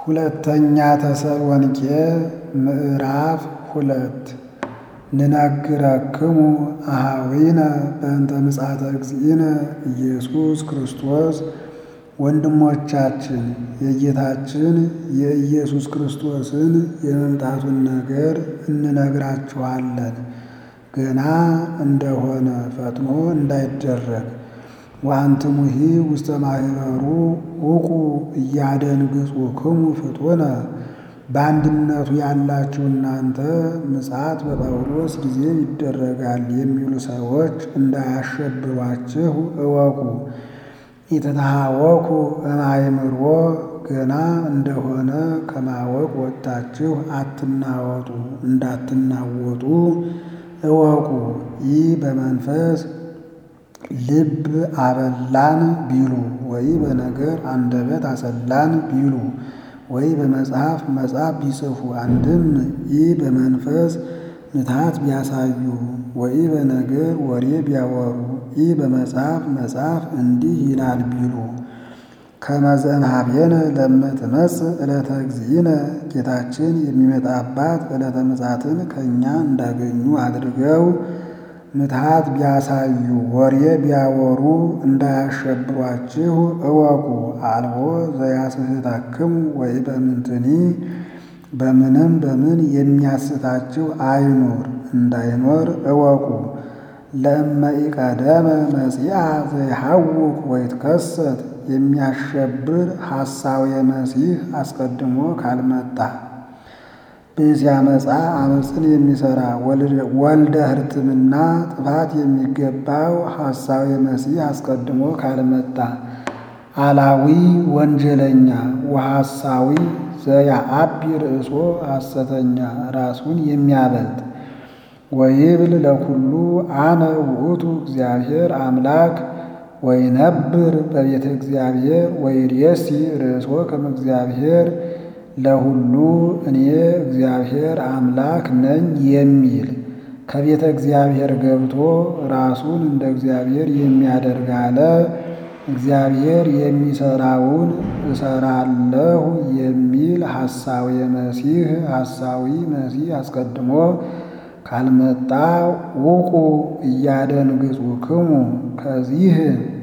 ሁለተኛ ተሰሎንቄ ምዕራፍ ሁለት ንነግረክሙ አኀዊነ በእንተ ምጽአተ እግዚእነ ኢየሱስ ክርስቶስ ወንድሞቻችን የጌታችን የኢየሱስ ክርስቶስን የመምጣቱን ነገር እንነግራችኋለን፣ ገና እንደሆነ ፈጥኖ እንዳይደረግ። ወአንትሙሂ ውስተ ማኅበሩ ውቁ እያደንግጹክሙ ፍጡነ በአንድነቱ ያላችሁ እናንተ ምጽአት በጳውሎስ ጊዜ ይደረጋል የሚሉ ሰዎች እንዳያሸብሯችሁ እወቁ። ኢትትሃወኩ እምአእምሮ ገና እንደሆነ ከማወቅ ወጥታችሁ አትናወጡ እንዳትናወጡ እወቁ። ይህ በመንፈስ ልብ አበላን ቢሉ ወይ በነገር አንደበት አሰላን ቢሉ ወይ በመጽሐፍ መጽሐፍ ቢጽፉ አንድም ይህ በመንፈስ ምትሃት ቢያሳዩ ወይ በነገር ወሬ ቢያወሩ ይህ በመጽሐፍ መጽሐፍ እንዲህ ይላል ቢሉ ከመ ዘእምኀቤነ ለእመትመጽእ ዕለተ እግዚእነ ጌታችን የሚመጣባት ዕለተ ምጽአትን ከእኛ እንዳገኙ አድርገው ምትሃት ቢያሳዩ ወሬ ቢያወሩ እንዳያሸብሯችሁ እወቁ። አልቦ ዘያስሕተክሙ ወይ በምንትኒ በምንም በምን የሚያስታችሁ አይኑር እንዳይኖር እወቁ። ለእመ ኢቀደመ መጺአ ዘይሐውክ ወይትከሰት የሚያሸብር ሐሳዌ መሲሕ አስቀድሞ ካልመጣ ብእሲያመፃ አመፅን የሚሠራ ወልደ ሕርትምና ጥፋት የሚገባው ሐሳዌ መሲሕ አስቀድሞ ካልመጣ አላዊ ወንጀለኛ ወሐሳዊ ዘያአቢ ርእሶ ሐሰተኛ ራሱን የሚያበልጥ ወይብል ለኩሉ አነ ውእቱ እግዚአብሔር አምላክ ወይነብር በቤተ እግዚአብሔር ወይሬሲ ርእሶ ከመ እግዚአብሔር ለሁሉ እኔ እግዚአብሔር አምላክ ነኝ የሚል ከቤተ እግዚአብሔር ገብቶ ራሱን እንደ እግዚአብሔር የሚያደርግ አለ። እግዚአብሔር የሚሰራውን እሰራለሁ የሚል ሐሳዊ መሲሕ ሐሳዊ መሲሕ አስቀድሞ ካልመጣ ውቁ እያደንግጹክሙ ከዚህ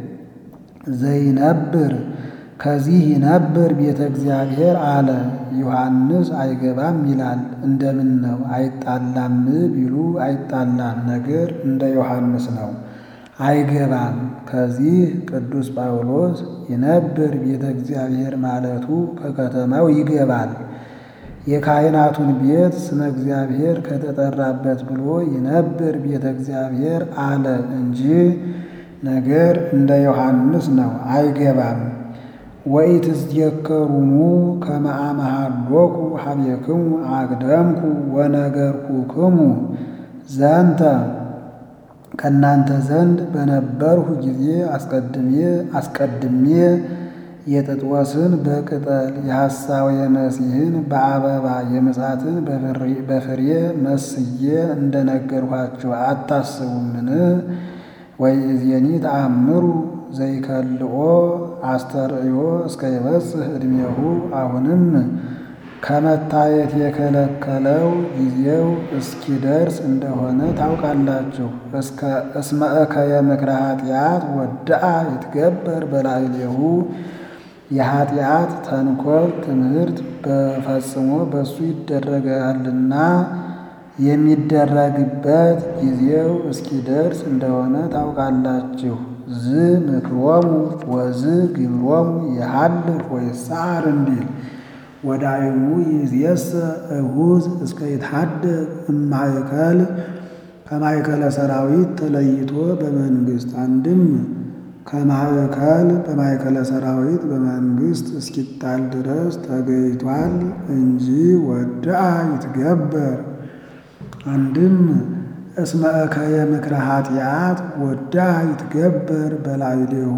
ዘይነብር ከዚህ ይነብር ቤተ እግዚአብሔር አለ። ዮሐንስ አይገባም ይላል። እንደምን ነው አይጣላም ቢሉ አይጣላም፣ ነገር እንደ ዮሐንስ ነው። አይገባም። ከዚህ ቅዱስ ጳውሎስ ይነብር ቤተ እግዚአብሔር ማለቱ ከከተማው ይገባል። የካህናቱን ቤት ስመ እግዚአብሔር ከተጠራበት ብሎ ይነብር ቤተ እግዚአብሔር አለ እንጂ ነገር እንደ ዮሐንስ ነው። አይገባም። ወኢትዝየከሩኑ ከመ አመሃሎኩ ሀቤክሙ አቅደምኩ ወነገርኩክሙ ዘንተ ከእናንተ ዘንድ በነበርሁ ጊዜ አስቀድሜ አስቀድሜ የጥጥወስን በቅጠል የሐሳዌ መሲሕን በአበባ የምጽአትን በፍሬ መስዬ እንደነገርኋችሁ አታስቡምን? ወይእዜኒ ተአምሩ ዘይከልኦ አስተርእዮ እስከ ይበጽሕ ዕድሜሁ አሁንም ከመታየት የከለከለው ጊዜው እስኪደርስ እንደሆነ ታውቃላችሁ። እስመ እከየ ምክረ ኃጢአት ወድአ ይትገበር በላዕሌሁ የኃጢአት ተንኮል ትምህርት በፈጽሞ በሱ ይደረጋልና የሚደረግበት ጊዜው እስኪደርስ እንደሆነ ታውቃላችሁ። ዝ ምክሮሙ ወዝ ግብሮሙ የሃልፍ ወይሳር እንዲል ወዳይሙ ይእዜሰ እሁዝ እስከ ይትሐደግ እማእከል ከማእከለ ሰራዊት ተለይቶ በመንግሥት አንድም ከማእከል በማእከለ ሰራዊት በመንግሥት እስኪጣል ድረስ ተገይቷል እንጂ ወድአ ይትገበር አንድም እስመ እከየ ምክረ ኃጢአት ወድአ ይትገበር በላዕሌሁ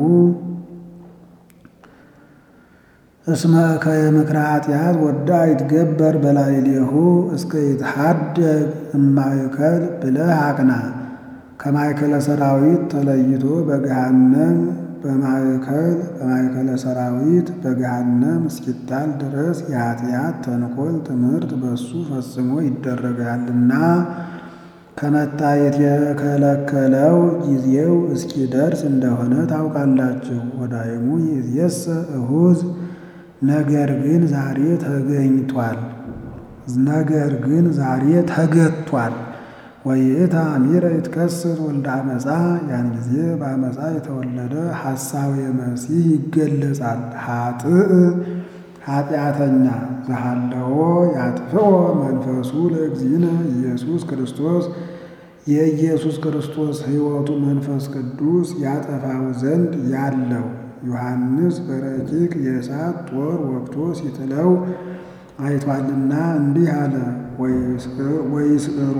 እስመ እከየ ምክረ ኃጢአት ወድአ ይትገበር በላዕሌሁ እስከ ይትሐደግ እማእከል ብለህ አቅና። ከማእከለ ሰራዊት ተለይቶ በገሃነም በማእከል በማእከለ ሰራዊት በገሃነም እስኪጣል ድረስ የኃጢአት ተንኮል ትምህርት በሱ ፈጽሞ ይደረጋልና ከመታየት የከለከለው ጊዜው እስኪደርስ እንደሆነ ታውቃላችሁ። ወዳይሙ ይእዜሰ እሁዝ ነገር ግን ዛሬ ተገኝቷል። ነገር ግን ዛሬ ተገቷል። ወይእታ አሚረ ይትከሰት ወልደ አመፃ ያን ጊዜ በአመፃ የተወለደ ሐሳዌ መሲህ ይገለጻል። ኃጥእ ኃጢአተኛ ዘሃለዎ ያጥፍኦ መንፈሱ ለእግዚእነ ኢየሱስ ክርስቶስ የኢየሱስ ክርስቶስ ሕይወቱ መንፈስ ቅዱስ ያጠፋው ዘንድ ያለው ዮሐንስ በረቂቅ የእሳት ጦር ወግቶ ሲጥለው አይቷልና እንዲህ አለ። ወይስዕሮ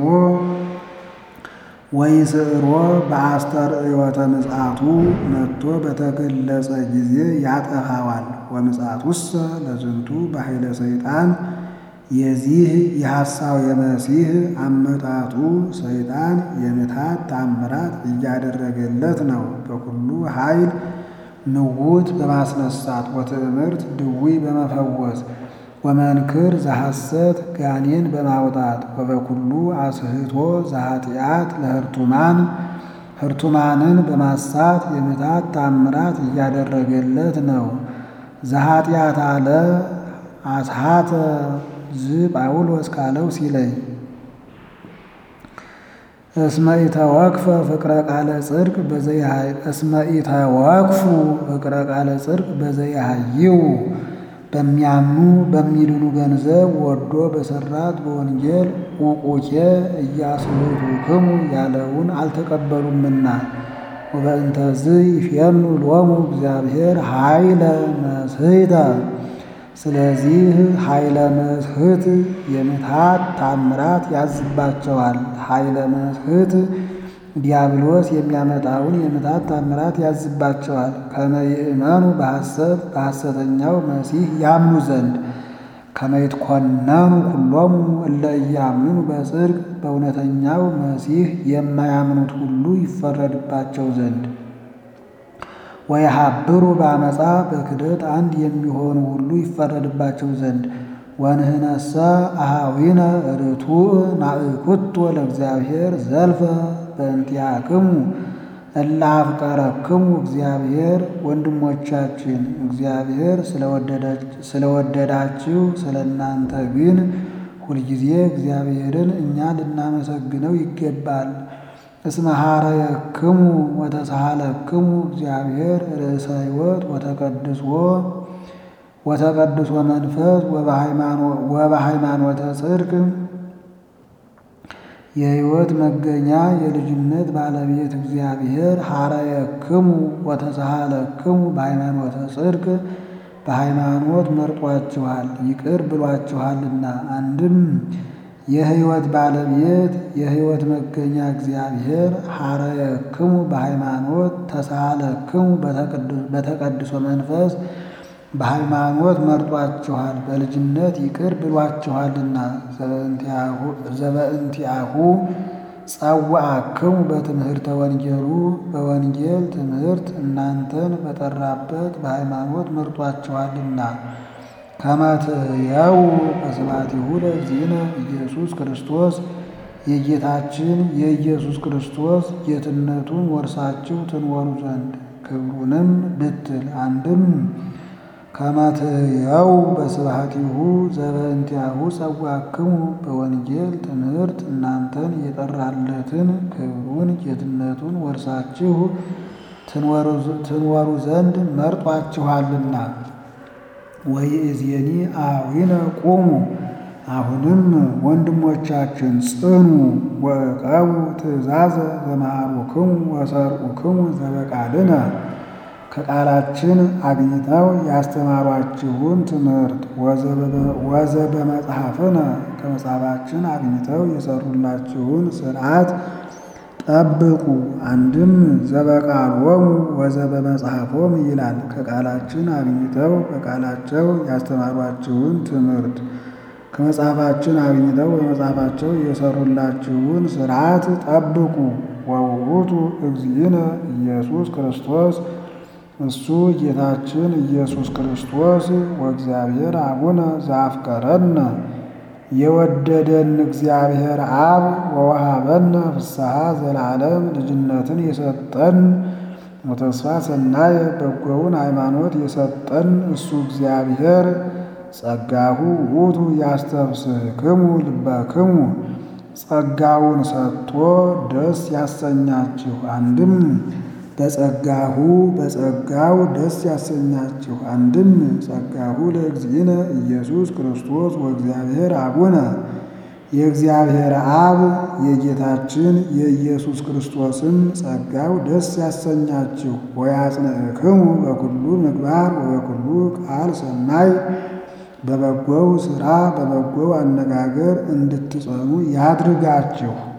ወይስዕሮ በአስተርእዮተ ምጽአቱ መጥቶ በተገለጸ ጊዜ ያጠፋዋል። ወምጽአቱሰ ለዝንቱ በኃይለ ሰይጣን የዚህ የሐሳው የመሲህ አመጣጡ ሰይጣን የምታት ታምራት እያደረገለት ነው። በኩሉ ኃይል ንውት በማስነሳት ወትዕምርት ድውይ በመፈወስ ወመንክር ዘሐሰት ጋኔን በማውጣት ወበኩሉ አስህቶ ዘኃጢአት ለህርቱማን ህርቱማንን በማሳት የምታት ታምራት እያደረገለት ነው። ዘኃጢአት አለ አስሃተ ዝ ጳውሎስ ካለው ሲለይ እስመ ኢተወክፈ ፍቅረ ቃለ ጽድቅ በዘይሃይ እስመ ኢተወክፉ ፍቅረ ቃለ ጽድቅ በዘይሃይው በሚያምኑ በሚድኑ ገንዘብ ወዶ በሰራት በወንጌል ቁቁኬ እያስሕቱክሙ ያለውን አልተቀበሉምና ወበእንተዝ ይፌኑ ሎሙ እግዚአብሔር ኃይለ መስሕተ ስለዚህ ኃይለ መስሕት የምትሃት ታምራት ያዝባቸዋል። ኃይለ መስሕት ዲያብሎስ የሚያመጣውን የምታት ታምራት ያዝባቸዋል። ከመይእመኑ በሐሰት በሐሰተኛው መሲህ ያምኑ ዘንድ ከመይትኮነኑ ኩሎሙ እለ ኢያምኑ በጽድቅ በእውነተኛው መሲህ የማያምኑት ሁሉ ይፈረድባቸው ዘንድ ወየሀብሩ በአመፃ በክደት አንድ የሚሆኑ ሁሉ ይፈረድባቸው ዘንድ ወንህነሰ አሃዊነ ርቱዕ ናእኩቶ ለእግዚአብሔር ዘልፈ በእንቲአክሙ እለ አፍቀረክሙ እግዚአብሔር ወንድሞቻችን እግዚአብሔር ስለወደዳችሁ ስለ እናንተ ግን ሁልጊዜ እግዚአብሔርን እኛ ልናመሰግነው ይገባል። እስመ ሐረየክሙ ወተሳሃለክሙ እግዚአብሔር ርእሰ ሕይወት ወተቀድሶ ወተቀድሶ መንፈስ ወበሃይማኖተ ጽድቅ የሕይወት መገኛ የልጅነት ባለቤት እግዚአብሔር ሐረየክሙ ወተሳሃለክሙ በሃይማኖተ ጽድቅ በሃይማኖት መርጧችኋል ይቅር ብሏችኋልና። አንድም የሕይወት ባለቤት የሕይወት መገኛ እግዚአብሔር ሐረየክሙ በሃይማኖት ተሳሃለክሙ በተቀድሶ መንፈስ በሃይማኖት መርጧችኋል በልጅነት ይቅር ብሏችኋልና። ዘበእንቲአሁ ጸዋዕክሙ በትምህርተ ወንጌሉ በወንጌል ትምህርት እናንተን በጠራበት በሃይማኖት መርጧችኋልና። ከመ ትሕየው በስብሐቲሁ ለእግዚእነ ኢየሱስ ክርስቶስ የጌታችን የኢየሱስ ክርስቶስ ጌትነቱን ወርሳችሁ ትኖሩ ዘንድ ክብሩንም ብትል አንድም ከመ ትሕየው በስብሐቲሁ ዘበእንቲአሁ ጸዋዕክሙ በወንጌል ትምህርት እናንተን የጠራለትን ክብሩን ጌትነቱን ወርሳችሁ ትኖሩ ዘንድ መርጧችኋልና። ወይእዜኒ አዊነ ቁሙ አሁንም ወንድሞቻችን ጽኑ፣ ወዕቀቡ ትእዛዘ ዘመሃሩክሙ ወሰርዑክሙ ዘበቃልነ ከቃላችን አግኝተው ያስተማሯችሁን ትምህርት ወዘበመጽሐፍነ ከመጽሐፋችን አግኝተው የሰሩላችሁን ሥርዓት ጠብቁ። አንድም ዘበቃሎሙ ወዘበመጽሐፎም ይላል። ከቃላችን አግኝተው በቃላቸው ያስተማሯችሁን ትምህርት ከመጽሐፋችን አግኝተው በመጽሐፋቸው የሰሩላችሁን ሥርዓት ጠብቁ። ወውእቱ እግዚእነ ኢየሱስ ክርስቶስ እሱ ጌታችን ኢየሱስ ክርስቶስ ወእግዚአብሔር አቡነ ዘአፍቀረነ የወደደን እግዚአብሔር አብ ወወሃበነ ፍስሐ ዘላለም ልጅነትን የሰጠን ወተስፋ ሰናይ በጎውን ሃይማኖት የሰጠን እሱ እግዚአብሔር ጸጋሁ ውእቱ ያስተብስክሙ ልበክሙ ጸጋውን ሰጥቶ ደስ ያሰኛችሁ አንድም በጸጋሁ በጸጋው ደስ ያሰኛችሁ አንድም ጸጋሁ ለእግዚእነ ኢየሱስ ክርስቶስ ወእግዚአብሔር አቡነ የእግዚአብሔር አብ የጌታችን የኢየሱስ ክርስቶስን ጸጋው ደስ ያሰኛችሁ ወያጽንዕክሙ በኩሉ ምግባር ወበኩሉ ቃል ሰናይ በበጎው ሥራ በበጎው አነጋገር እንድትጸኑ ያድርጋችሁ።